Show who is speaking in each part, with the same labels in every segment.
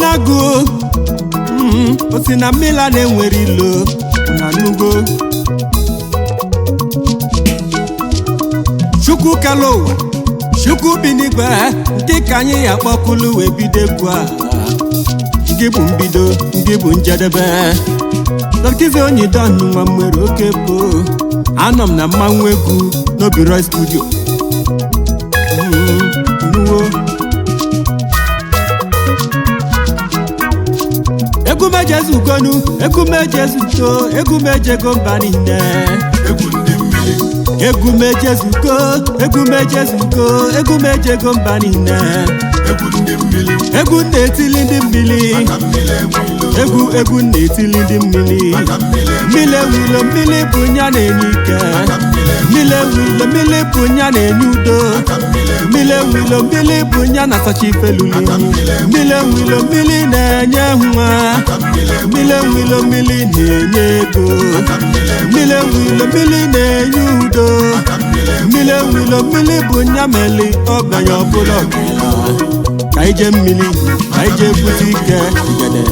Speaker 1: agụ mm, o si na mmiri a na-enwere ilo na nugo chukwu kele ụwa chukwu bi n'igwe ndị ka anyị ya kpọkulu wee bido egwu a nke bụ mbido nke bụ njedebe dọkizi onye dọnụ nwa nwere oke bụ anọ m na mmanwụ egwu n'obi roy studio Mm, nuwo egwu mejezu ugonu egwu mejezu uto egwu mejego mba niile
Speaker 2: egwu ndị mmiri
Speaker 1: egwu mejezugo egwu mejezugo egwu mejego mba niile
Speaker 2: egwu ndị mmiri
Speaker 1: egwu na-etili ndị mmiri
Speaker 2: ka mmiri enwe ilo
Speaker 1: egwu egwu na-etili ndị mmiri
Speaker 2: ka mmiri enwe
Speaker 1: mmiri ewilo mmiri bụ nya na-enye ike
Speaker 2: ka mmiri enwe
Speaker 1: mmiri ewilo mmiri bụ nya na-enye udo
Speaker 2: ka mmiri enwe
Speaker 1: mmiri ewilo mmiri bụ nya na-asacha ifeluli mmiri ewilo mmiri na-enye nwa
Speaker 2: ka mmiri enwe
Speaker 1: mmiri ewilo mmiri na-enye ego
Speaker 2: ka mmiri enwe
Speaker 1: mmiri ewilo mmiri na-enye udo
Speaker 2: ka mmiri enwe
Speaker 1: mmiri ewilo mmiri bụ nya meli ọganya ọbụla ọganya ka ije mmiri ka ije bute ike igede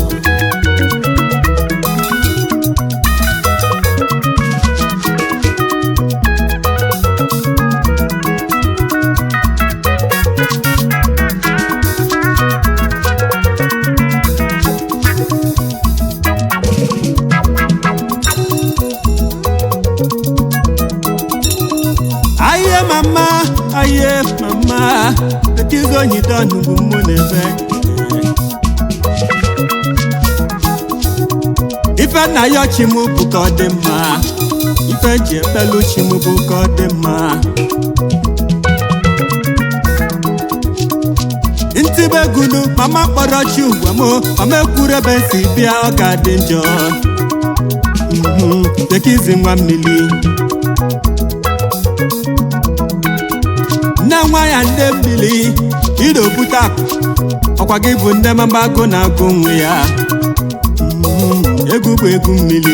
Speaker 1: aye mama aye mama ekizi onyi dọnụ bụ mụ na-ebe ife nna ya chi m bụ ka ọ dị mma ife ji ekpelu chi m bụ ka ọ dị mma ntibe egunu mama kpọrọ chi ugwa m mama ekwuru ebe si bịa ọ ga-adị njọ Mhm, tekizi nwa mmiri nne nwa ya nne mmiri idobute akụ ọkwa gị bụ nne mama agụ na-agụ nwe ya Mm, egwu bụ egwu mmiri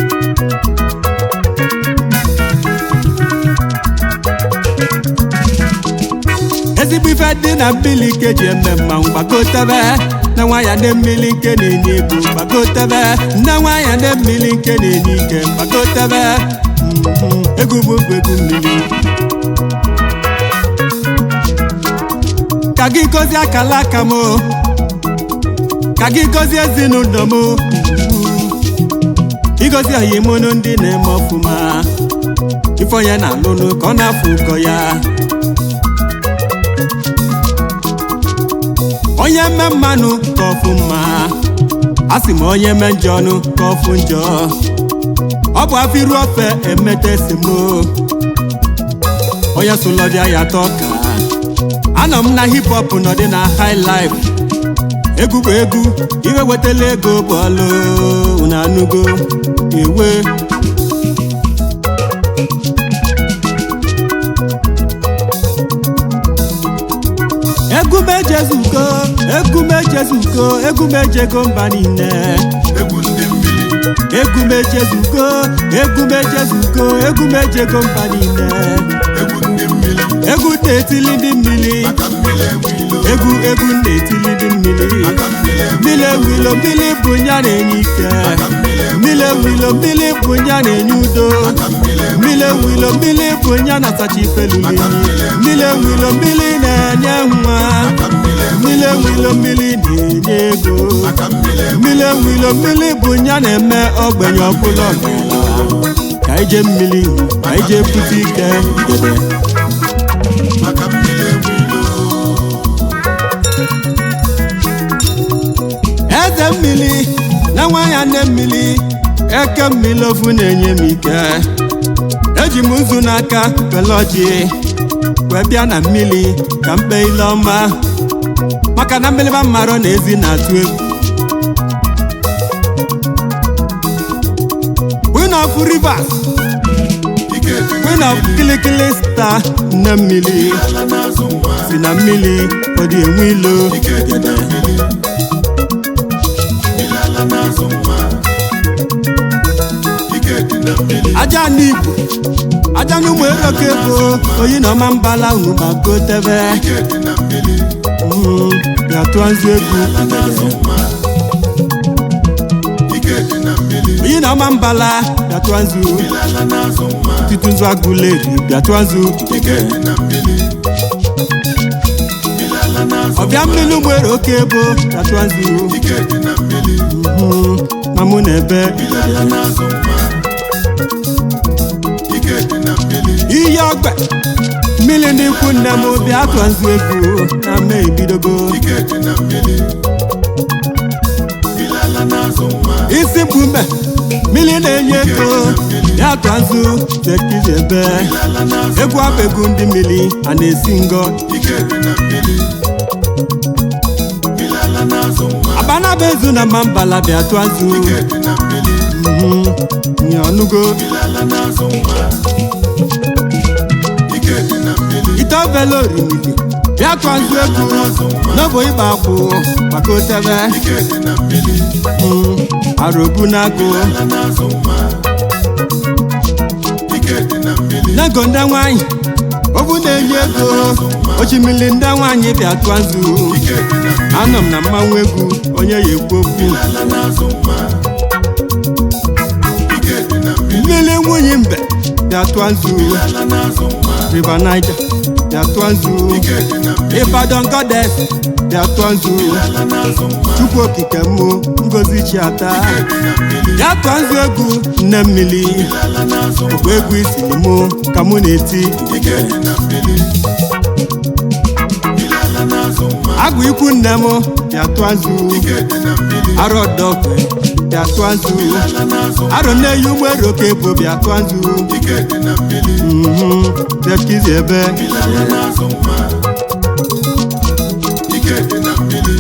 Speaker 1: ezigbo ife dị na mmiri nke ji eme mmanwụ gbagotebe nne nwa ya nne mmiri nke na-enye ego gbagotebe nne nwa ya nne mmiri nke na-enye ike gbagotebe Mm, egwu bụ egwu mmiri ka gị gọzie akala aka m ka gị gọzie ezinụlọ m ịgọzi ọyimụnụ ndị na-eme ọfụma ife onye na-alụnụ ka ọ na-afụ ụkọ ya onye mme mmanụ ka ọfụ mma a sị m onye mme njọ ọnụ ka ọfụ njọ ọ bụ afọ iru ofe emete esemo onye sụlọbịa ya tọ ka anọ m na hip hop nọdị na high life egwu bụ egwu iwe wetala ego bụ ọlụ na anụgo ewe egwu mejezugo egwu mejezugo egwu mejego mba niile
Speaker 2: egwu ndị mmiri
Speaker 1: egwu mejezugo egwu mejezugo egwu mejego mba niile
Speaker 2: egwu ndị mmiri
Speaker 1: egwu na-etili ndị mmiri
Speaker 2: ka mmiri enwe ilo
Speaker 1: egwu egwu na-etili ndị mmiri
Speaker 2: ka mmiri enwe
Speaker 1: mmiri ewilo mmiri bụ nya na-enye ike
Speaker 2: ka mmiri enwe
Speaker 1: mmiri ewilo mmiri bụ nya na-enye udo
Speaker 2: ka mmiri enwe
Speaker 1: mmiri ewilo mmiri bụ nya na-asacha ifeluli mmiri ewilo mmiri na-enye nwa
Speaker 2: ka mmiri enwe
Speaker 1: mmiri ewilo mmiri na-enye ego
Speaker 2: ka mmiri enwe
Speaker 1: mmiri ewilo mmiri bụ nya na-eme ogbenye ọbụla ọgaranya ka ije mmiri ka ije pụta ike debe
Speaker 2: maka mmiri enwe ilo
Speaker 1: eze mmiri na nwa ya nne mmiri eke mmiri ofu na-enye m ike eji m nzu n'aka were ọjị wee bịa na mmiri ka mkpe ile ọma maka na mmiriba mmarọ na ezi na-atụ egwu queen of rivers
Speaker 2: ike dị
Speaker 1: queen of kilikili star nne mmiri
Speaker 2: ala n'azụ nwa
Speaker 1: si na mmiri ọ dị enwe ilo
Speaker 2: ike dị na mmiri mmiri ala n'azụ nwa ike dị na mmiri
Speaker 1: aja n'igbo aja n'ụmụ eloke bụ oyi na ọma mbala unu ma gotebe
Speaker 2: ike dị na mmiri
Speaker 1: Mm, ya bịa tụọ nzu egwu
Speaker 2: ala na-azụ nwa ike dị na mmiri
Speaker 1: onye na ọma mbala bịa tụọ nzu
Speaker 2: ala na-azụ nwa
Speaker 1: tụtụ nzu agụleri bịa tụọ nzu
Speaker 2: ike dị na mmiri ala na-azụ
Speaker 1: ọbịa mmiri nwere oke ebo bịa tụọ nzu
Speaker 2: ike dị na mmiri
Speaker 1: Mhm, na mụ na ebe
Speaker 2: ala na-azụ nwa ike dị na mmiri
Speaker 1: iyi ọgbe mmiri ndị ikwu nne m bịa tụọ nzu egwu na mme ebidogo
Speaker 2: ike dị na mmiri ala na-azụ nwa
Speaker 1: isi mkpume mmiri na-enye ego bịa tụọ nzu tekizi ebe
Speaker 2: ala na-azụ
Speaker 1: egwu abụ egwu ndị mmiri a na-esi ngọ
Speaker 2: ike dị na mmiri ala na-azụ nwa
Speaker 1: abanaba ezu na mma mbala bịa tụọ nzu
Speaker 2: ike dị na mmiri
Speaker 1: Mhm, nye ọnụgo
Speaker 2: ala na-azụ nwa ike dị na mmiri
Speaker 1: ite obele orimili bịa tụọ nzu egwu n'obo ịgba akwụ maka otebe
Speaker 2: ike dị na mmiri
Speaker 1: Mhm, arobu na agụ
Speaker 2: ala na-azụ nwa ike dị na mmiri
Speaker 1: nego ndị nwanyị obu na-enye ego ochimili ndị nwanyị bịa tụọ nzu
Speaker 2: ike dị na mmiri
Speaker 1: anọ m na mmanwụ egwu onye ya ekwu okwu
Speaker 2: ala na-azụ nwa ike dị na mmiri
Speaker 1: mmiri nwunye mbe bịa tụọ nzu
Speaker 2: ala na-azụ nwa
Speaker 1: river niger bịa tụọ nzu
Speaker 2: ike dị na mmiri
Speaker 1: ibadan goddess bịa tụọ nzu
Speaker 2: ala na-azụ nwa
Speaker 1: chukwu okike mụ ngozi chiata
Speaker 2: ike dị na mmiri
Speaker 1: bịa tụọ nzu egwu nne mmiri
Speaker 2: ala na-azụ nwa
Speaker 1: bụ egwu isiri mụ ka mụ na-eti
Speaker 2: ike dị na mmiri ala na-azụ nwa
Speaker 1: agụ ikwu nne m bịa tụọ nzu
Speaker 2: ike dị na mmiri
Speaker 1: arọ dọkwe bịa tụọ nzu
Speaker 2: ala na-azụ nwa
Speaker 1: arọ nne ya ụgbọelu oke bụ bịa tụọ nzu
Speaker 2: ike dị na mmiri
Speaker 1: Mhm, tekizi ebe
Speaker 2: ala na-azụ nwa ike dị na mmiri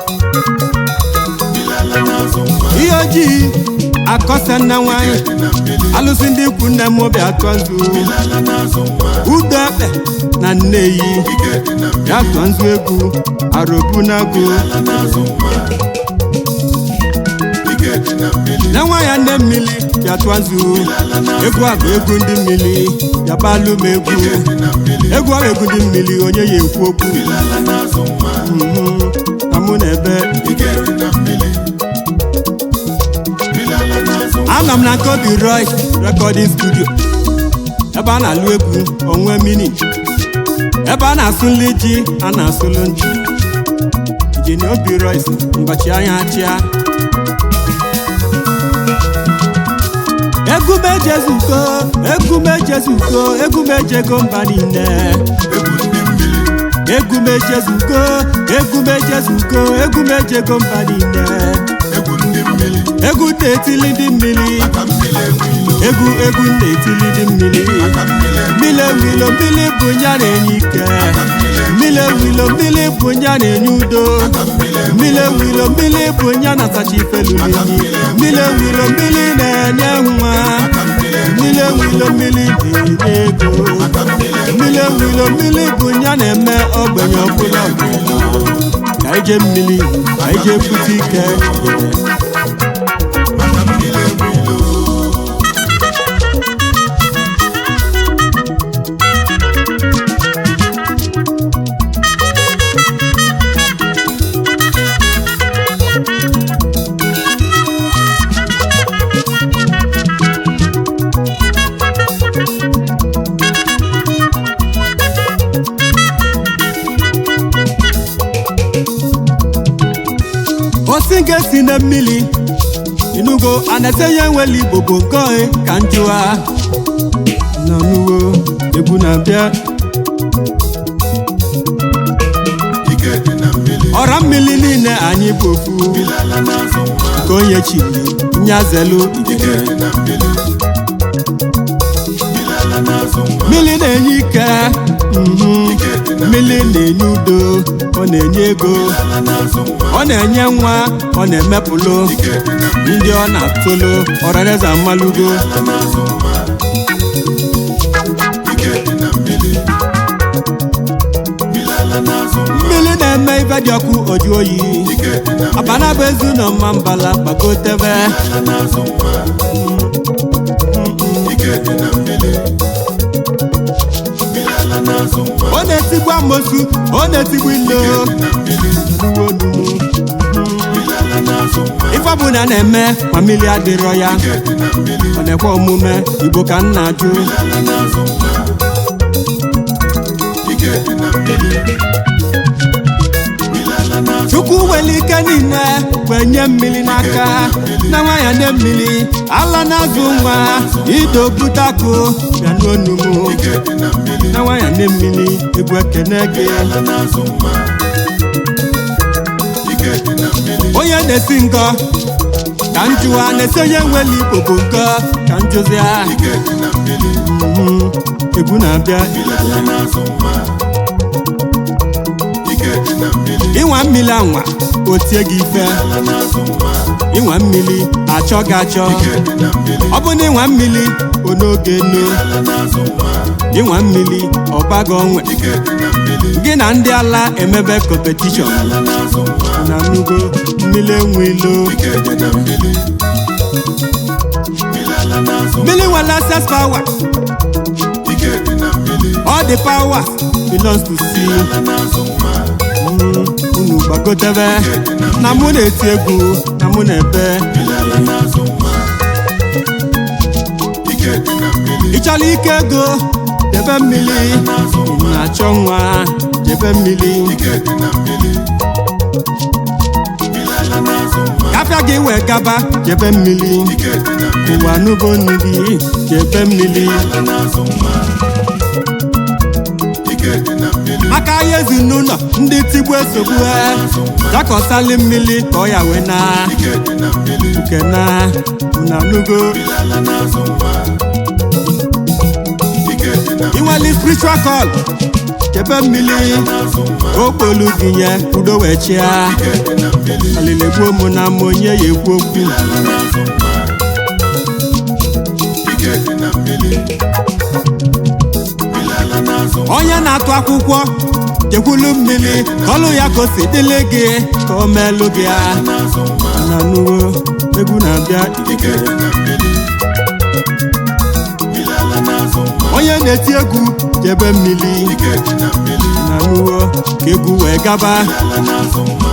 Speaker 2: ala na-azụ nwa
Speaker 1: ihe ojii akọsa nna nwanyị
Speaker 2: dị na mmiri
Speaker 1: alụsị ndị ikwu nne m bịa tụọ nzu
Speaker 2: ala na-azụ nwa
Speaker 1: udo ekpe na nneyi
Speaker 2: ike dị na mmiri
Speaker 1: bịa tụọ nzu egwu arobu na agụ
Speaker 2: ala na-azụ nwa ike dị na mmiri
Speaker 1: na nwa ya nne mmiri bịa tụọ nzu
Speaker 2: ala na
Speaker 1: egwu a bụ egwu ndị mmiri bịa balụ m egwu
Speaker 2: ike dị na mmiri
Speaker 1: egwu a bụ egwu ndị mmiri onye ya ekwu okwu
Speaker 2: ala na-azụ nwa
Speaker 1: Mhm, na mụ na ebe
Speaker 2: ike dị na mmiri ala na-azụ nwa
Speaker 1: anọ m na Kobe Royce recording studio ebe a na-alụ egwu onwe mini ebe a na-asụ nri ji a na-asụlụ nji jini obi Royce mgbachi anya achịa egwu mejezuko egwu mejezuko egwu mejego mba niile
Speaker 2: egwu ndị mmiri
Speaker 1: egwu mejezuko egwu mejezuko egwu mejego mba niile
Speaker 2: egwu ndị mmiri
Speaker 1: egwu na-etili ndị mmiri
Speaker 2: aka mmiri enwe ilo
Speaker 1: egwu egwu na-etili ndị mmiri
Speaker 2: aka mmiri enwe
Speaker 1: mmiri ewilo mmiri bụ nya na-enye ike mmiri ewilo mmiri bụ nya na-enye udo
Speaker 2: aka mmiri enwe
Speaker 1: mmiri ewilo mmiri bụ nya na-asacha ifelu n'enyi mmiri ewilo mmiri na-enye nwa
Speaker 2: aka mmiri enwe
Speaker 1: mmiri ewilo mmiri na-enye ego
Speaker 2: aka mmiri enwe
Speaker 1: mmiri ewilo mmiri bụ nya na-eme ogbenye ọbụla ọbụla ka ije mmiri ka ije pụta ike
Speaker 2: aka mmiri enwe ilo
Speaker 1: osi ga-esi na mmiri inugo anete ya nwere igbo bụ nke ka njụa n'ọnụwo egwu na-abịa
Speaker 2: ike dị na mmiri
Speaker 1: ọra mmiri niile anyị bụ ofu
Speaker 2: ala na-azụ nwa
Speaker 1: ka onye chiri nyazelu
Speaker 2: ike dị na mmiri ala na-azụ nwa
Speaker 1: mmiri na-enye ike mhm.
Speaker 2: ike dị na
Speaker 1: mmiri na-enye udo ọ na-enye ego
Speaker 2: ala na-azụ nwa
Speaker 1: ọ na-enye nwa ọ na-emepụlụ
Speaker 2: ike dị na mmiri
Speaker 1: ndị ọ na-atụlụ ọraneze mmalugo
Speaker 2: ala na-azụ nwa ike dị na mmiri ala na-azụ nwa
Speaker 1: mmiri na-eme ife dị ọkụ oju oyi
Speaker 2: ike dị na
Speaker 1: abana bụ ezu na mma mbala gbagotebe
Speaker 2: ala na-azụ nwa ike dị na mmiri ala n'azụ nwa
Speaker 1: ọ na-etigbu amosu ọ na-etigbu ilo
Speaker 2: dị na mmiri
Speaker 1: Nuwo nuwo.
Speaker 2: mmiri ala n'azụ nwa
Speaker 1: ife ọbụla na-eme ma mmiri adịrọ ya
Speaker 2: ike dị na mmiri
Speaker 1: ọ na-ekwe omume igbo ka nna ajụ
Speaker 2: ala n'azụ nwa ike dị na mmiri mmiri ala n'azụ
Speaker 1: chukwu nwere ike niile wee nye mmiri n'aka na nwanyị ndị mmiri ala na-azụ nwa idobutako bịa n'onumu
Speaker 2: ike dị na mmiri
Speaker 1: na nwanyị ndị mmiri egwu ekene gị
Speaker 2: ala n'azụ nwa ike dị na mmiri
Speaker 1: onye na-esi nkọ ka njụwa na-esi onye nwere igbo bụ nkọ ka njụzia
Speaker 2: ike dị na mmiri
Speaker 1: Mhm. egwu na-abịa
Speaker 2: ala n'azụ nwa ike dị na mmiri
Speaker 1: ịnwa mmiri anwa o tie gị ife
Speaker 2: ala n'azụ nwa
Speaker 1: ịnwa mmiri achọ gị achọ
Speaker 2: ike dị na mmiri
Speaker 1: ọ bụ na ịnwa mmiri onoge no
Speaker 2: ala n'azụ nwa
Speaker 1: ịnwa mmiri ọbago onwe
Speaker 2: ike dị na mmiri
Speaker 1: gị na ndị ala emebe kọmpetishọn
Speaker 2: ala n'azụ nwa
Speaker 1: na nugo mmiri enwe ilo
Speaker 2: ike dị na mmiri mmiri ala n'azụ
Speaker 1: mmiri nwere access power
Speaker 2: ike dị na mmiri
Speaker 1: all the power belongs to sea
Speaker 2: ala n'azụ nwa
Speaker 1: Mm, unu gbagotebe na mụ na-eti egwu na mụ na-ebe
Speaker 2: mmiri ala n'azụ nwa ike dị na mmiri
Speaker 1: ị chọrọ ike ego debe mmiri
Speaker 2: n'azụ
Speaker 1: ị na-achọ nwa debe mmiri
Speaker 2: ike dị na mmiri mmiri ala n'azụ nwa
Speaker 1: gafịa gị wee gaba jebe mmiri
Speaker 2: ike dị na mmiri
Speaker 1: ụwa n'ugbo nnu gị jebe mmiri
Speaker 2: ala n'azụ nwa ike dị na mmiri
Speaker 1: maka ahịa ezinụlọ ndị tigbu esogbu ha dakọsali mmiri ka ọ ya wee na
Speaker 2: ike dị na mmiri
Speaker 1: nke na na nugo
Speaker 2: mmiri ala n'azụ nwa ike dị na
Speaker 1: inweli spiritual call jebe mmiri
Speaker 2: n'azụ nwa
Speaker 1: okpolu gị nye udo wee chịa
Speaker 2: ike dị na mmiri
Speaker 1: alili gbuo mụ na mma onye ya ekwu okwu
Speaker 2: ala n'azụ nwa ike dị na mmiri mmiri ala n'azụ nwa
Speaker 1: onye na-atụ akwụkwọ jekwulu mmiri ka ọlụ ya ka o si dịlị gị ka o meelụ gị ya
Speaker 2: n'azụ nwa
Speaker 1: na nuwo egwu na-abịa
Speaker 2: ike dị na mmiri mmiri ala n'azụ nwa
Speaker 1: onye na-eti egwu jebe mmiri
Speaker 2: ike dị na mmiri
Speaker 1: na nuwo ka egwu wee gaba
Speaker 2: ala n'azụ nwa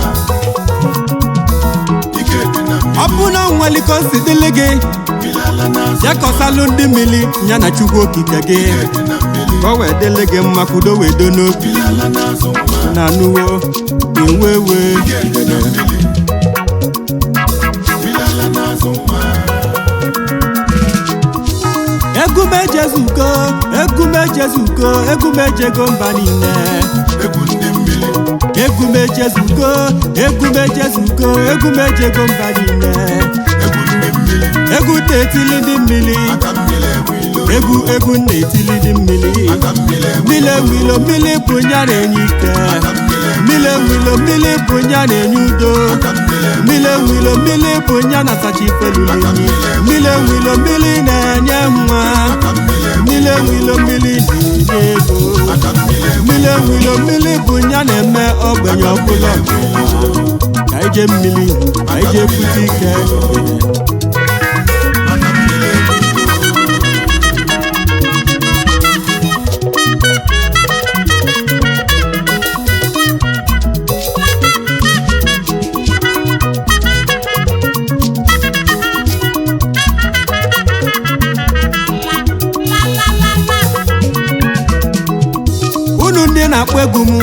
Speaker 2: ike dị na mmiri
Speaker 1: ọ bụ na nweli ka o si dịlị gị
Speaker 2: mmiri ala n'azụ
Speaker 1: ya kọsalụ ndị mmiri ya na chukwu okike gị
Speaker 2: ike dị na mmiri
Speaker 1: ka o wee dịlị gị mma kwudo wee do n'obi
Speaker 2: ala n'azụ nwa
Speaker 1: na nuwo ewe ewe
Speaker 2: ike dị na mmiri mmiri ala n'azụ nwa
Speaker 1: egume jezuko egume jezuko egume jego mba niile
Speaker 2: egwu ndị mmiri
Speaker 1: egume jezuko egume jezuko egume jego mba niile
Speaker 2: egwu ndị mmiri
Speaker 1: egwu na-etili ndị mmiri
Speaker 2: aka mmiri enwe ilo
Speaker 1: egwu egwu na-etili ndị mmiri
Speaker 2: aka mmiri enwe
Speaker 1: mmiri enwilo mmiri bụ nya na-enye ike
Speaker 2: aka mmiri enwe
Speaker 1: mmiri enwilo mmiri bụ nya na-enye udo
Speaker 2: aka mmiri enwe
Speaker 1: mmiri enwilo mmiri bụ nya na-asacha ifelulunyi mmiri enwilo mmiri na-enye nwa
Speaker 2: aka mmiri enwe
Speaker 1: mmiri enwilo mmiri na-enye ego
Speaker 2: aka mmiri enwe
Speaker 1: mmiri enwilo mmiri bụ nya na-eme ogbenye ọbụla ka ije mmiri ka ije pụta ike
Speaker 2: aka mmiri enwe
Speaker 1: unu ndị na-akpọ egwu m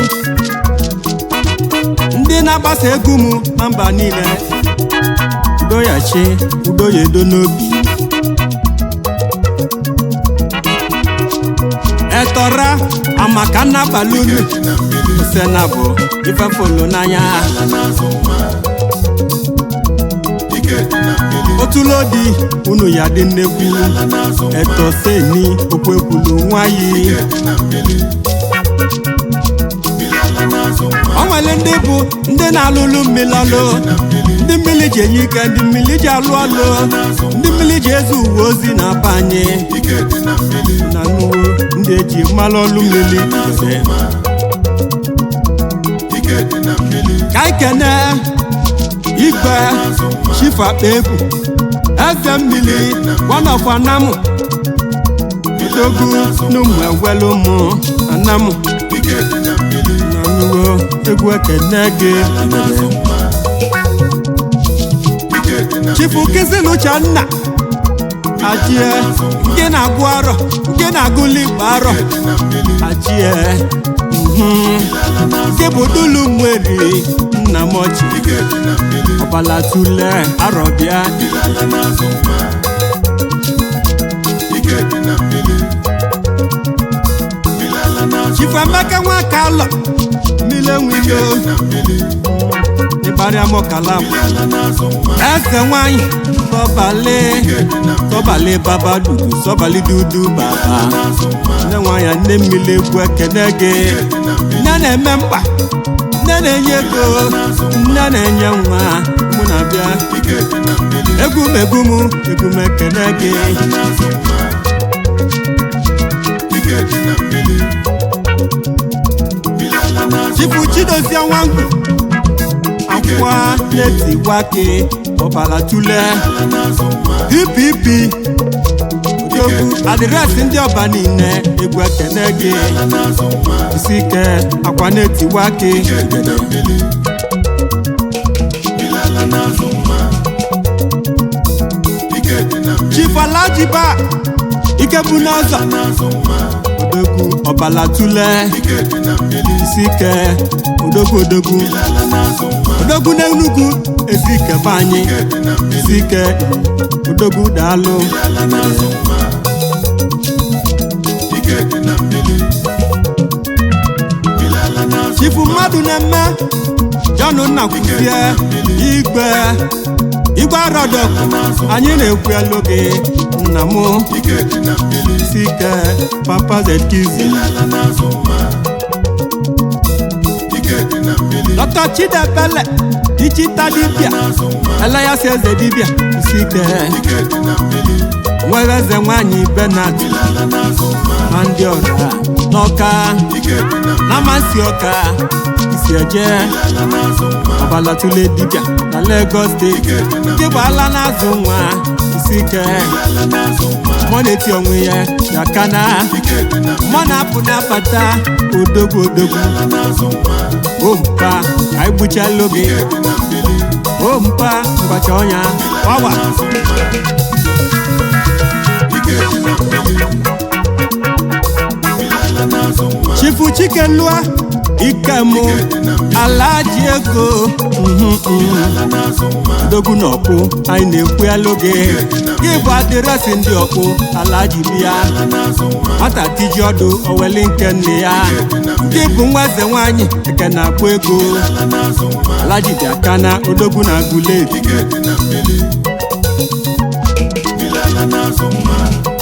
Speaker 1: ndị na-agbasa egwu m na mba niile udo ya chi udo ya edo n'obi etọra amaka nnabalị unu
Speaker 2: dị na mmiri
Speaker 1: sena bụ ifefolo n'anya
Speaker 2: ala n'azụ nwa ike dị na mmiri
Speaker 1: otulodi unu ya dị nnekwu
Speaker 2: ala n'azụ nwa
Speaker 1: etoseni okwekwulu nwayi
Speaker 2: ike dị na mmiri mmiri ala n'azụ nwa
Speaker 1: o nwere ndị bụ ndị na-alụlụ mmiri ọlụ
Speaker 2: na mmiri
Speaker 1: ndị mmiri ji enye ike ndị mmiri ji alụ ọlụ ndị mmiri ji ezi uwe ozi na-aba anyị
Speaker 2: ike dị na mmiri
Speaker 1: na nnuwo ndị eji mmalụ ọlụ mmiri
Speaker 2: n'azụ nwa ike dị na mmiri
Speaker 1: ka anyị kene igwe
Speaker 2: n'azụ nwa
Speaker 1: chifakpa egwu eze mmiri wanọfanamụ dogu n'ụmụ egwelu ụmụ nna m
Speaker 2: ike dị na mmiri
Speaker 1: nanugo egwu ekene gị
Speaker 2: ala na-azụ nwa ike dị na
Speaker 1: chifu kizinucha nna ajie nke na-agụ arọ nke na-agụli igbo arọ
Speaker 2: dị na mmiri
Speaker 1: ajie mhm. nke bụ dulu nweri nna m ọchị
Speaker 2: ike dị na mmiri
Speaker 1: ọbala tule arọbịa
Speaker 2: ala na-azụ nwa ike dị na mmiri ala na-azụ
Speaker 1: chifu emeka nwaka alọ mmile nwilo
Speaker 2: na mmiri
Speaker 1: ịbarịamọkala bụ
Speaker 2: ala na-azụ nwa
Speaker 1: eze nwanyị sọbalị sọbalị baba dudu sọbalị dudu baba
Speaker 2: na-azụ nwa
Speaker 1: nne nwanyị nne mmiri egwu ekene gị nne na-eme mkpa nne na-enye ego nne na-enye nwa mụ na-abịa
Speaker 2: ike dị na mmiri
Speaker 1: egwu m egwu m egwu m ekene gị
Speaker 2: ala na-azụ nwa ike dị na mmiri ala na-azụ
Speaker 1: chifu chidozie nwangwu akwa na-etiwake ọbara tule
Speaker 2: ala na-azụ nwa
Speaker 1: dpp odogwu adịresị ndị ọba niile egwu ekene gị
Speaker 2: ala na-azụ nwa
Speaker 1: isi ike akwa na-etiwake
Speaker 2: ike dị na mmiri ala na-azụ nwa ike dị na mmiri
Speaker 1: chifu alajiba ike bụ n'ọzọ
Speaker 2: na-azụ nwa
Speaker 1: odogwu ọbala tule
Speaker 2: ike dị na mmiri
Speaker 1: isi ike odogwu odogwu
Speaker 2: ala na-azụ nwa
Speaker 1: odogwu n'enugwu ezi ike be anyị
Speaker 2: ike dị na mmiri
Speaker 1: isi ike odogwu daalụ
Speaker 2: ala na-azụ nwa ike dị na mmiri ala na-azụ
Speaker 1: chifu mmadụ na-eme jọn nna kwuzie igwe igwe arọdọ anyị na-ekwu elu gị nna m
Speaker 2: ike dị na mmiri
Speaker 1: isi ike papa zetkizi
Speaker 2: ala na-azụ nwa ike dị na mmiri
Speaker 1: dọkta chidebele dichita dibịa
Speaker 2: na-azụ nwa
Speaker 1: elayasi eze dibịa isi ike
Speaker 2: ike dị na mmiri
Speaker 1: nwere eze nwanyị benat
Speaker 2: ala na-azụ nwa
Speaker 1: ma ndị ọra n'ọka
Speaker 2: ike dị na
Speaker 1: na amasị ọka isi eje
Speaker 2: ala na-azụ nwa
Speaker 1: ọbalatule dibịa na Lagos steeti nke bụ ala na-azụ nwa isi ike
Speaker 2: ala na-azụ nwa
Speaker 1: mọ na-eti onwe ya ya kana
Speaker 2: ike dị na
Speaker 1: mọ na-apụ na-abata odogwu odogwu
Speaker 2: ala na-azụ nwa
Speaker 1: ompa ka anyị gbuchalụ gị
Speaker 2: ike dị na mmiri
Speaker 1: ompa ngwacha ọnya ọwa
Speaker 2: na-azụ nwa ike dị na mmiri ala na-azụ nwa
Speaker 1: chifu chike lụa ike mụ ala ji ego mhm, mhm.
Speaker 2: ala na-azụ nwa
Speaker 1: odogwu na ọkpụ anyị na-ekwu ya loge gị bụ adịresị ndị ọkpụ ala ji bịa
Speaker 2: ala na-azụ nwa
Speaker 1: nwata tiji ọdụ oweli nke nne ya gị bụ nwa eze nwanyị eke na-akpụ ego
Speaker 2: ala na-azụ nwa
Speaker 1: ala ji dị aka na odogwu na agụleri
Speaker 2: ike dị na mmiri ala na-azụ nwa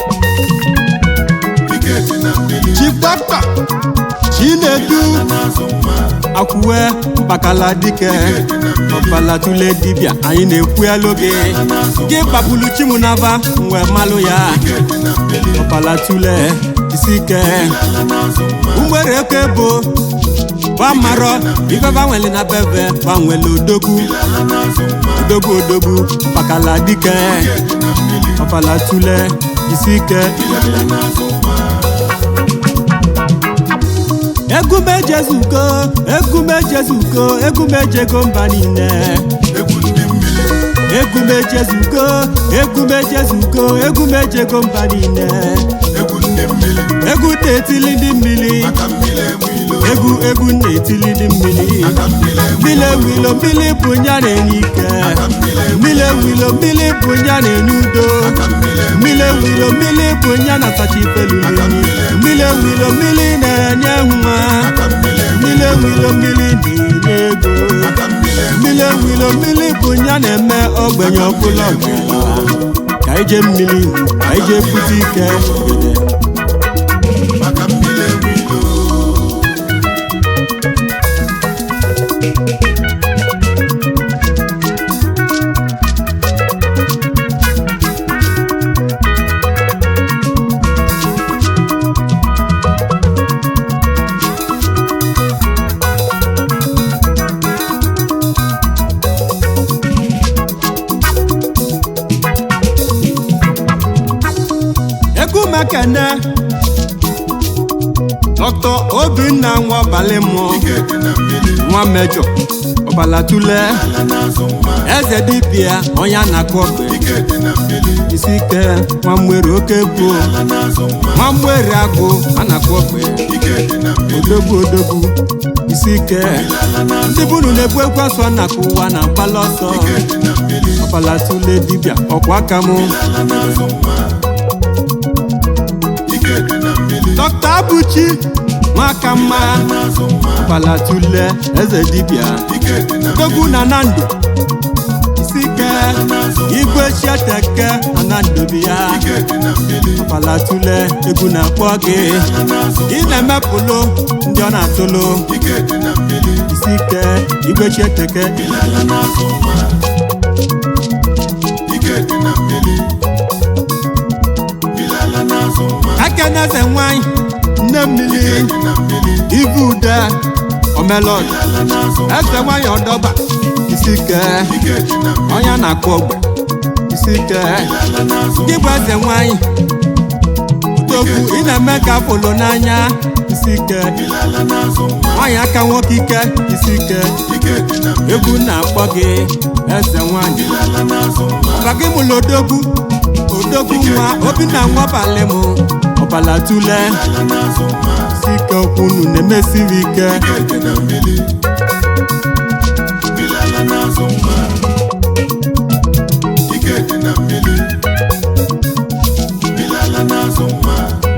Speaker 2: ike dị na mmiri
Speaker 1: chief dọkịta chinedu
Speaker 2: ala na-azụ nwa
Speaker 1: akwụwe mkpakala dike ọbala tule dibịa anyị na-ekwu ya loge gị gbapulu chimunaba mgbe malụ ya
Speaker 2: ike dị na mmiri
Speaker 1: ọbala tule isi ike
Speaker 2: ala na-azụ nwa
Speaker 1: mgbere eke bụ gbamarọ ife gbanwele na bebe gbanwele odogwu
Speaker 2: ala na-azụ nwa
Speaker 1: odogwu odogwu mkpakala dike
Speaker 2: ike dị na mmiri
Speaker 1: ọbala tule isi ike
Speaker 2: ala na-azụ nwa
Speaker 1: egumejezugo egumejezugo egumejego mba niile
Speaker 2: egwu ndị mmiri
Speaker 1: egumejezugo egumejezugo egumejego mba niile
Speaker 2: egwu ndị mmiri
Speaker 1: egwu na-etili ndị mmiri
Speaker 2: aka mmiri enwe ilo
Speaker 1: egwu egwu na-etili ndị mmiri
Speaker 2: aka mmiri enwe
Speaker 1: mmiri ewilo mmiri bụ nya na-enye ike
Speaker 2: aka mmiri enwe
Speaker 1: mmiri ewilo mmiri bụ nya na-enye udo
Speaker 2: aka mmiri enwe
Speaker 1: mmiri ewilo mmiri bụ nya na-asacha ifelulunyi mmiri ewilo mmiri na-enye nwa
Speaker 2: aka mmiri enwe
Speaker 1: mmiri ewilo mmiri na-enye ego
Speaker 2: aka mmiri enwe
Speaker 1: mmiri ewilo mmiri bụ nya na-eme ogbenye ọbụla ọgaranya ka ije mmiri ka ije pụta ike
Speaker 2: aka mmiri enwe ilo
Speaker 1: egwu mekene dọkịta obinna nwa ọbalị mmụọ
Speaker 2: ike dị na mmiri
Speaker 1: nwa mejọ ọbalatule
Speaker 2: ala na-azụ nwa
Speaker 1: eze dibịa onye a na-akụ ọgbe
Speaker 2: ike dị na mmiri
Speaker 1: isi ike nwa mwere oke bụ
Speaker 2: ala na-azụ nwa
Speaker 1: nwa mwere agụ a na-akụ ọgbe
Speaker 2: ike dị na mmiri
Speaker 1: odogwu odogwu isi ike
Speaker 2: ala na-azụ
Speaker 1: ndị bunu na-ebu ekwe ọsọ na-akụ ụwa na mkpala ọsọ
Speaker 2: ike dị na mmiri
Speaker 1: ọbalatule dibịa ọkwa aka mụ
Speaker 2: ala na-azụ nwa ike dị na mmiri
Speaker 1: dọkịta abụchi nwaka mma
Speaker 2: na-azụ nwa
Speaker 1: ọbalatule eze dibịa
Speaker 2: ike dị na
Speaker 1: odogwu na nando isi ike igwe chieteke na nando bi ya
Speaker 2: ike dị na mmiri
Speaker 1: ọbalatule egwu na-akpọ gị
Speaker 2: ala na-azụ
Speaker 1: ị na-emepụlụ ndị ọ na-atụlụ
Speaker 2: ike dị na mmiri
Speaker 1: isi ike igwe chieteke
Speaker 2: ala na-azụ nwa ike dị na mmiri ala na-azụ nwa
Speaker 1: akeneze nwanyị nne mmiri
Speaker 2: dị na mmiri
Speaker 1: ibu ude omelod
Speaker 2: ala na-azụ
Speaker 1: eze nwanyị ọdọba isi ike
Speaker 2: ike dị na mmiri
Speaker 1: onye na-akụ ogbe isi ike
Speaker 2: ala na-azụ
Speaker 1: gị bụ eze nwanyị odogwu ị na-eme ka apụlụ n'anya isi ike
Speaker 2: ala na-azụ nwa
Speaker 1: nwanyị aka nwoke ike isi ike
Speaker 2: ike dị na mmiri
Speaker 1: egwu na-akpọ gị eze nwanyị
Speaker 2: ala na-azụ nwa
Speaker 1: ọba gị mụlụ odogwu odogwu nwa obinna nwa ọbalị mụ ọbala tule
Speaker 2: ala na-azụ nwa
Speaker 1: isi ike okwu unu na-emesiri ike
Speaker 2: ike dị na mmiri ala na-azụ nwa ike dị na mmiri ala na-azụ nwa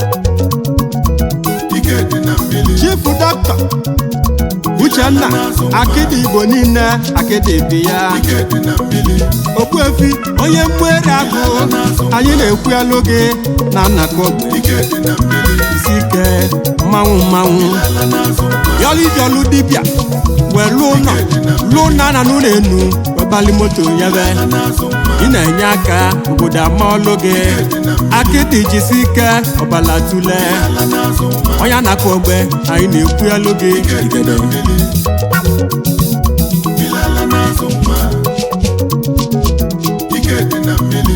Speaker 2: ike dị na mmiri
Speaker 1: chifu dọkịta uchenna akịdị igbo niile akịdị bi ya
Speaker 2: ike dị na mmiri
Speaker 1: okpuefi onye mmeri agụ anyị na-ekwu elu gị na nnakọ ogbe
Speaker 2: ike dị na mmiri
Speaker 1: isi ike mmanwụ mmanwụ
Speaker 2: ala na-azụ nwa
Speaker 1: yọlijọlụ dibịa wee lụọ ụlọ lụọ ụlọ na n'ụlọ enu webali moto yebe
Speaker 2: ala na-azụ nwa
Speaker 1: ị na-enye aka obodo amaọlụ gị akịdị jisi ike ọbala tule
Speaker 2: ala na-azụ nwa
Speaker 1: onye na-akụ ogbe anyị na-ekwu elu gị igede
Speaker 2: ala na-azụ nwa ike dị na mmiri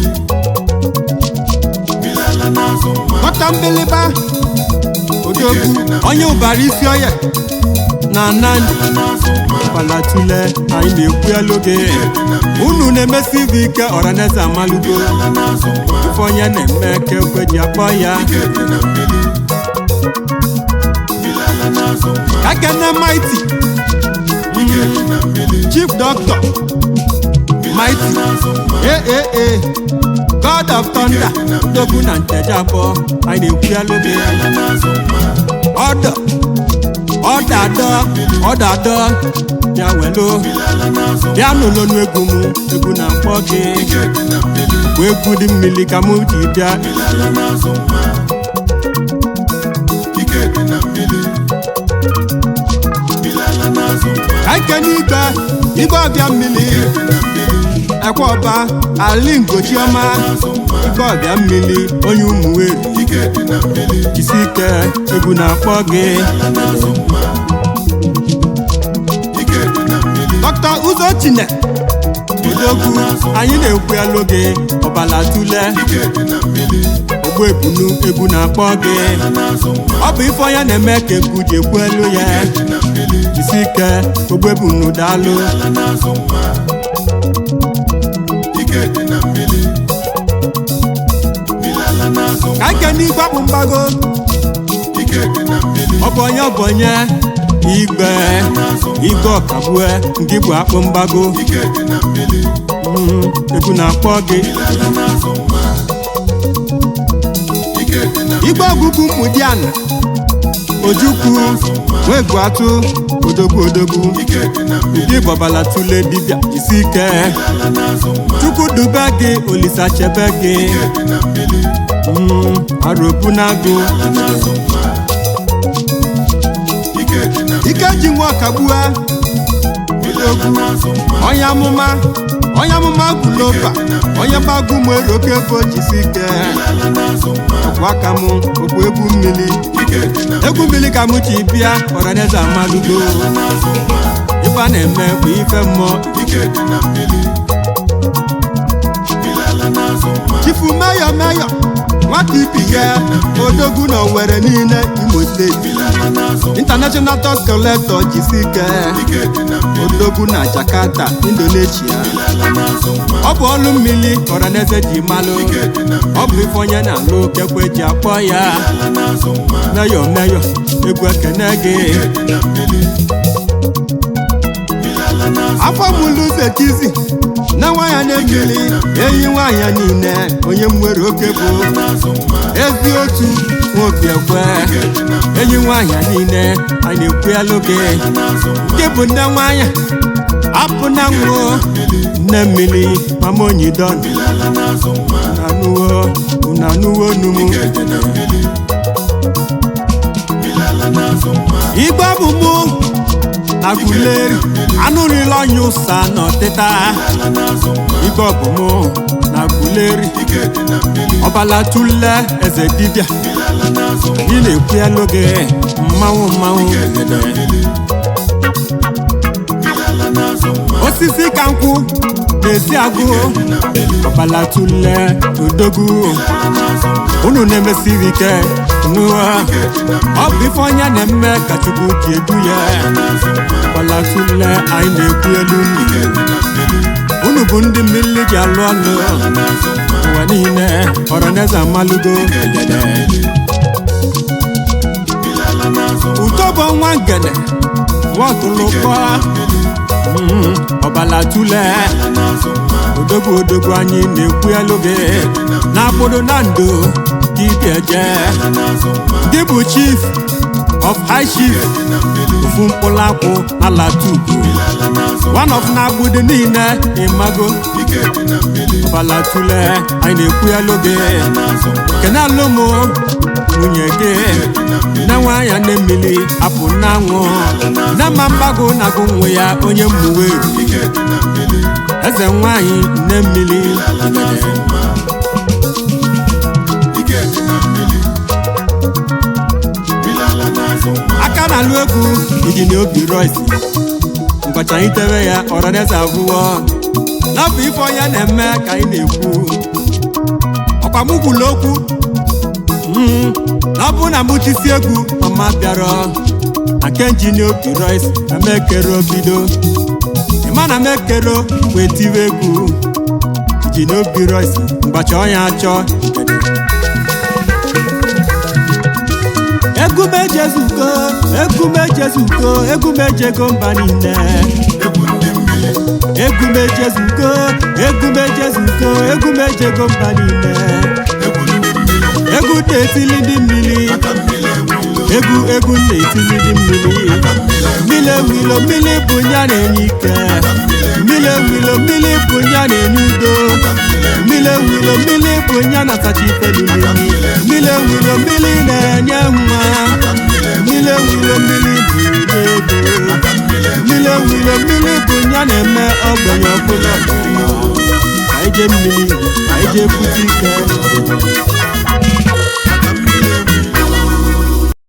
Speaker 2: ala na-azụ nwa
Speaker 1: nwata mbiliba odogwu onye ụbara isi ọya na nandi
Speaker 2: ala na-azụ nwa
Speaker 1: ọbala tule anyị na-ekwu elu gị unu na-emesi ibe ike ọraneze amalugo
Speaker 2: ala na-azụ nwa
Speaker 1: ife onye na-eme ka ekwe ji akpọ ya
Speaker 2: ike dị na mmiri ala na-azụ nwa
Speaker 1: ka kene maiti
Speaker 2: ike dị na mmiri
Speaker 1: chief doctor maiti
Speaker 2: na-azụ nwa
Speaker 1: aaa god of thunder odogwu na nteje abụọ anyị na-ekwu elu gị
Speaker 2: ala na-azụ nwa
Speaker 1: ọdọ ọdọ adọ ọdọ adọ bịa welu
Speaker 2: ala na-azụ
Speaker 1: bịa n'ụlọnụ egwu m egwu na-akpọ gị
Speaker 2: ike dị na mmiri
Speaker 1: bụ egwu dị mmiri ka m ji bịa
Speaker 2: ala na-azụ nwa ike dị na mmiri ala na-azụ nwa
Speaker 1: ka ike n'igwe igwe ọbịa mmiri
Speaker 2: dị na mmiri
Speaker 1: ekwe ọba ali ngochiọma
Speaker 2: na-azụ nwa
Speaker 1: igwe ọbịa mmiri onye ụmụ weri
Speaker 2: ike dị na mmiri
Speaker 1: jisi ike egwu na-akpọ gị
Speaker 2: ala na-azụ nwa ike dị na mmiri
Speaker 1: dọkịta ụzọ chine odogwu anyị na-ekwu elu gị ọbala tule
Speaker 2: ike dị na mmiri
Speaker 1: ogbu ebunu egwu na-akpọ gị
Speaker 2: ala na-azụ nwa
Speaker 1: ọ bụ ife onye na-eme ka egwu ji ekwu elu ya
Speaker 2: dị na mmiri
Speaker 1: jisi ike ogbu ebunu daalụ
Speaker 2: ala na-azụ nwa ike dị na mmiri ala na-azụ nwa
Speaker 1: ka ike n'igwe akpụ mgbago
Speaker 2: ike dị na mmiri
Speaker 1: ọ bụ onye ọ bụ onye igwe igwe ọkagbue nke bụ akpụ mgbago
Speaker 2: ike dị na mmiri
Speaker 1: Mm, egwu na-akpọ gị
Speaker 2: ala na-azụ nwa ike dị na
Speaker 1: igwe ọgụgụ mụdiana ojukwu nwegwu atụ odogwu odogwu
Speaker 2: ike dị na mmiri
Speaker 1: ndị gbabala tule dibịa jisi ike
Speaker 2: ala na-azụ nwa
Speaker 1: chukwu dube gị olisa chebe gị
Speaker 2: ike dị na mmiri
Speaker 1: Mm, arobu na-agụ
Speaker 2: ala na-azụ nwa ike dị na
Speaker 1: ike ji nwa ọkagbue
Speaker 2: ala na-azụ nwa
Speaker 1: onye amụma onye amụma guloba onye gbagụ m ere oke ego jisi ike
Speaker 2: ala na-azụ nwa
Speaker 1: ọkwa aka m okwu egwu mmiri
Speaker 2: ike dị na
Speaker 1: egwu mmiri ka m ji bịa ọraneze amalugo
Speaker 2: ala na-azụ nwa
Speaker 1: ife a na-eme bụ ife mmụọ
Speaker 2: ike dị na mmiri ala na-azụ nwa
Speaker 1: chifu meyọ meyọ nwata ibike odogwu na owere niile imo steeti
Speaker 2: Milala n'azụ nwa.
Speaker 1: international tax collector jisike
Speaker 2: Ike dị na mmiri.
Speaker 1: odogwu na jakarta indonesia
Speaker 2: Milala n'azụ nwa.
Speaker 1: ọ bụ ọlụ mmiri ọraneze ji malụ
Speaker 2: Ike dị na mmiri.
Speaker 1: ọ bụ ife onye na-alụ kekwe ji akpọ ya
Speaker 2: Milala n'azụ nwa.
Speaker 1: meyọ meyọ egwu ekene gị
Speaker 2: Ike dị na mmiri. Milala n'azụ
Speaker 1: afọ mụlụ zekizi na nwa ya na-ekiri eyi nwaanyị niile onye nwere oke bụ
Speaker 2: n'azụ nwa.
Speaker 1: ezi otu nwoke ekwe
Speaker 2: Ike dị na mmiri.
Speaker 1: enyi nwaanyị niile a na-ekwu elu gị
Speaker 2: n'azụ nwa.
Speaker 1: gị bụ nne nwaanyị apụ na nwụọ nne mmiri mama onyidon
Speaker 2: Milala n'azụ nwa.
Speaker 1: unanuwo unanuwo numu
Speaker 2: Ike dị na mmiri. Milala n'azụ nwa.
Speaker 1: igbe bụ mụ na guleri anụrịla ọnya ụsa n'ọtịta
Speaker 2: Milala n'azụ nwa.
Speaker 1: igbe ọbụmụ na guleri
Speaker 2: Ike dị na mmiri.
Speaker 1: ọbala tule eze dibịa
Speaker 2: Milala n'azụ nwa.
Speaker 1: ị na-ekwu elu gị mmanwụ mmanwụ
Speaker 2: Ike dị na mmiri. Milala n'azụ nwa.
Speaker 1: osisi ka nkwụ na-esi agụ
Speaker 2: Dị na mmiri.
Speaker 1: ọbala tule odogwu
Speaker 2: Milala n'azụ nwa.
Speaker 1: unu na-emesiri ike nụwa
Speaker 2: Ike dị na mmiri.
Speaker 1: ọ bụ ife onye na-eme ka chukwu ji edu ya
Speaker 2: n'azụ nwa.
Speaker 1: ọbala tule anyị na-ekwu elu unu
Speaker 2: Ike dị na mmiri.
Speaker 1: unu bụ ndị mmiri ji alụ ọlụ
Speaker 2: Milala n'azụ nwa.
Speaker 1: ụwa niile ọrọneze amalugo egede
Speaker 2: Milala n'azụ nwa.
Speaker 1: uto bụ nwa ngene nwatụlụkọ ọbala tule
Speaker 2: Milala n'azụ nwa.
Speaker 1: odogwu odogwu anyị na-ekwu elu gị na akpụrụ na ndo dibịa je
Speaker 2: Milala n'azụ nwa.
Speaker 1: gị bụ chief of high chief
Speaker 2: Dị na mmiri.
Speaker 1: ofu mkpụrụ akwụ ala tupu
Speaker 2: Milala n'azụ nwa.
Speaker 1: one of na-agbụdị niile ịmago
Speaker 2: Ike dị na mmiri.
Speaker 1: ọbala tule anyị na-ekwu elu gị
Speaker 2: N'azụ nwa.
Speaker 1: kene alụmụ nwunye gị
Speaker 2: Dị na mmiri.
Speaker 1: na nwaanya na mmiri apụ n'anwụ na mma mgbago na-agụ nwe ya onye mmuwe
Speaker 2: Ike dị na mmiri.
Speaker 1: eze nwanyị nne mmiri
Speaker 2: Milala n'azụ nwa. Ike dị na mmiri. Milala n'azụ nwa.
Speaker 1: aka na-alụ egwu injinia obi royce ngọcha anyị tewe ya ọrọdeze abụọ na ọ bụ ife onye na-eme ka anyị na-ekwu ọkwa mụ kwuru okwu Mm, na ọ bụ na mụ tisi egwu mama bịara na nke injinia obi royce na mekere obido ịma na mekere wee tiwe egwu injinia obi royce mgbacha ọnya achọ egumejezugo egumejezugo egumejego mba niile
Speaker 2: Egwu ndị mmiri.
Speaker 1: egumejezugo egumejezugo egumejego mba niile
Speaker 2: Egwu ndị mmiri.
Speaker 1: egwu na-etili ndị mmiri
Speaker 2: Aka mmiri ewilo.
Speaker 1: egwu egwu na-etili ndị mmiri
Speaker 2: Aka mmiri ewilo.
Speaker 1: mmiri ewilo mmiri bụ nya na-enye ike mmiri ewilo mmiri bụ nya na-enye udo mmiri ewilo mmiri bụ nya na-asacha ife niile mmiri ewilo mmiri na-enye nwa mmiri ewilo mmiri bụ ego mmiri ewilo mmiri bụ nya na-eme ogbenye ọbụla ọbụla. ka anyị jee mmiri ka anyị jee pụta ike